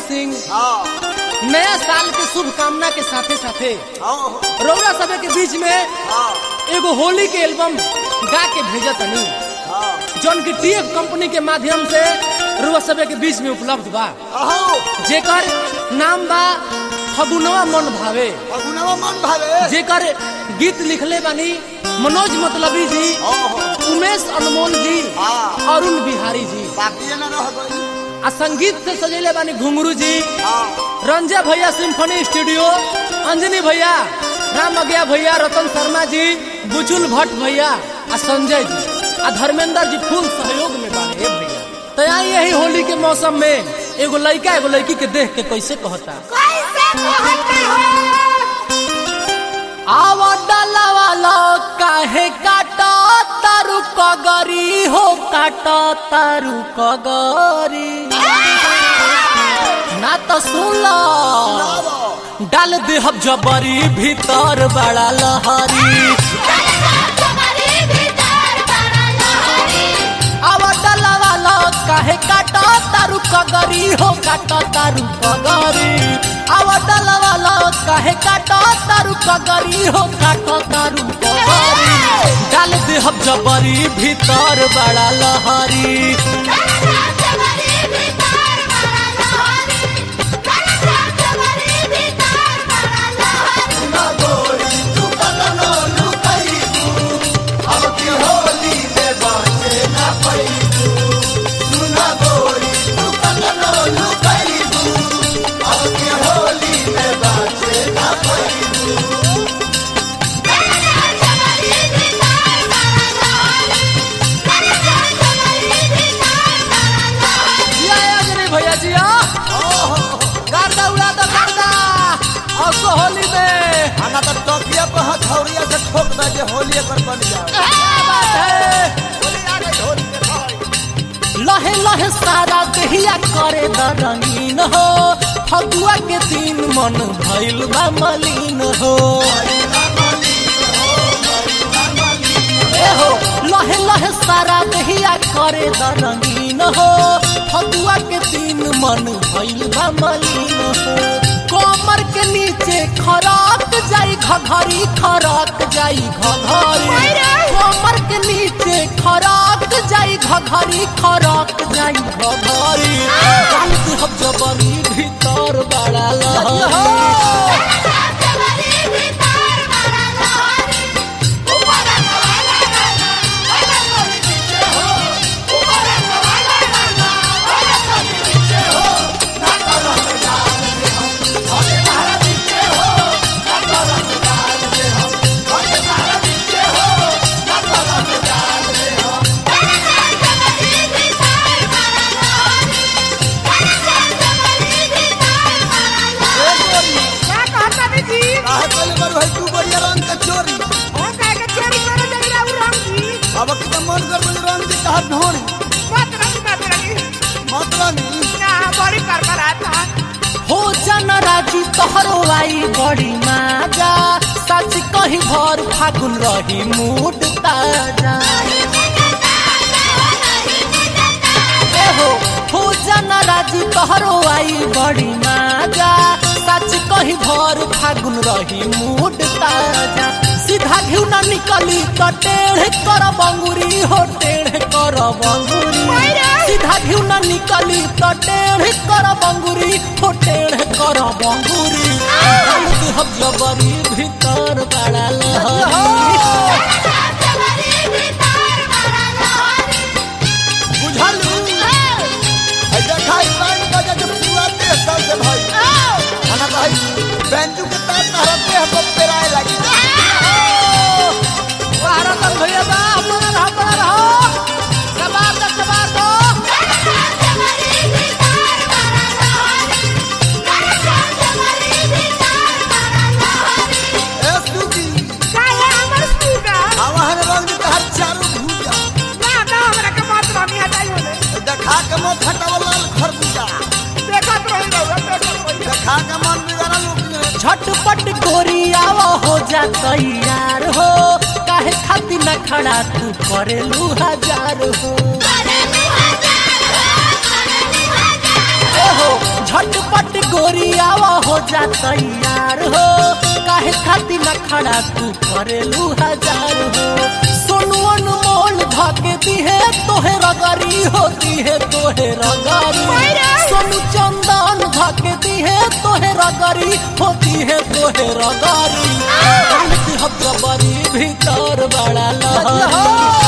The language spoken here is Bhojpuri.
सिंह हाँ नया साल के शुभकामना के साथे साथे हाँ रौरा सभे के बीच में हाँ एगो होली के एल्बम गा के भेजा तनी हाँ जौन की टीएफ कंपनी के माध्यम से रउआ सभे के बीच में उपलब्ध बा अहो जेकर नाम बा फगुनवा मन भावे फगुनवा मन भावे जेकर गीत लिखले बानी मनोज मतलबी जी ओहो उमेश अनमोल जी हाँ अरुण बिहारी जी बाकी न रह गई आ संगीत से सजेले बानी घुंगरू जी हाँ रंजा भैया सिम्फनी स्टूडियो अंजनी भैया राम अज्ञा भैया रतन शर्मा जी बुचुल भट्ट भैया आ संजय जी आ धर्मेंद्र जी फुल सहयोग में बाने ए भैया तो यहाँ यही होली के मौसम में एगो लड़का एगो लड़की के देख के कैसे कहता कैसे कहते हो आवा डाला वाला काहे काटा तारू कगरी हो काटा तारू कगरी ना तो सुन लो डाल दे हम जबरी भीतर बड़ा लहरी तुम्हारे भीतर बड़ा लहरी आवा डाला वाला काहे काटा तारू कगरी हो काटा तारू कगरी आवा डाला वाला काहे काटा तारू कगरी हो काटा तारू कगरी डाल दे हम जबरी भीतर बड़ा लहरी तुम्हारे भीतर बड़ा लहरी तुम्हारे भीतर बड़ा लहरी तुम्हारे भीतर बड़ा लहरी तुम्हारे भीतर बड़ा लहरी जिया अंजनी भैया जिया गर्दा उड़ा दो गर्दा असो होली में आना तो टोकिया पर हथौड़िया से ठोक दे जे होली पर बन जाओ क्या बात है होली आ गई होली के भाई लहे लहे सारा देहिया करे द रंगीन हो फगुआ के दिन मन भइल बा मलिन हो ए हो लहे लहे सारा देहिया करे द रंगीन हो फगुआ के दिन मन भइल बा मलिन हो कमर के नीचे खराक जाई घघरी खराक जाई घघरी कमर के नीचे खराक जाई घघरी खराक जाई घघरी गलत हम जबरी भीतर बड़ा लहरी तुम्हारे भीतर बड़ा लहरी ऊपर वाला गाना वाला कोई पीछे हो ऊपर वाला गाना वाला कोई पीछे हो तुम्हारे भीतर बड़ा लहरी तुम्हारे भीतर बड़ा लहरी क्या कहता है जी काहे पहले बार भाई तू बढ़िया रंग के चोरी ओ काहे के चोरी करे जगी राउ रंगी अब की तो मन कर बज रंग के कहा ढोरी मत रंगी मत रंगी मत रंगी ना बड़ी कर कर आता हो जन राजू तोहरो आई बड़ी माजा सच कही भर फागुन रही मूड ताजा ए हो हो जन राजू तोहरो आई बड़ी माजा सच कही भर फागुन रही मूड ताजा सीधा घिउ न निकली तो टेढ़ कर बंगुरी हो टेढ़ कर बंगुरी सीधा घिउ न निकली तो टेढ़ कर बंगुरी हो टेढ़ कर बंगुरी हम जबरी भीतर बड़ा लहरी तुम्हारे भीतर बड़ा लहरी बुझल है देखा ई बैंड बजे के पूरा देश सब से भाई आना भाई बैंजू के तार तारा देह पर पेराए लगी भारत भैया बा अपना रहा अपना रहो कबार दो कबार दो तुम्हारे भीतर बड़ा लहरी तुम्हारे भीतर बड़ा लहरी ए सुगी काहे हमर स्कूटर आवाहन रंग के हर चारू भूजा ना ना हमरा के मत रंगी हटाई होले देखा के मत हटाव लाल खरबूजा देखत रही रहुआ देखत रही देखा के मन बिगाड़ा लोग ने झटपट गोरियाव हो जा तैयार हो काहे खातिर न खड़ा तू करेलू हजार हो ए हो झटपट गोरियावा हो जा तैयार हो काहे खातिर न खड़ा तू करेलू हजार हो सोनू अनमोल धके दिहे तोहे रगरी होती है तोहे रगरी सोनू चंदन धके दिहे तोहे रगरी होती है तोहे रगरी हम जबरी भीतर बड़ा लहरी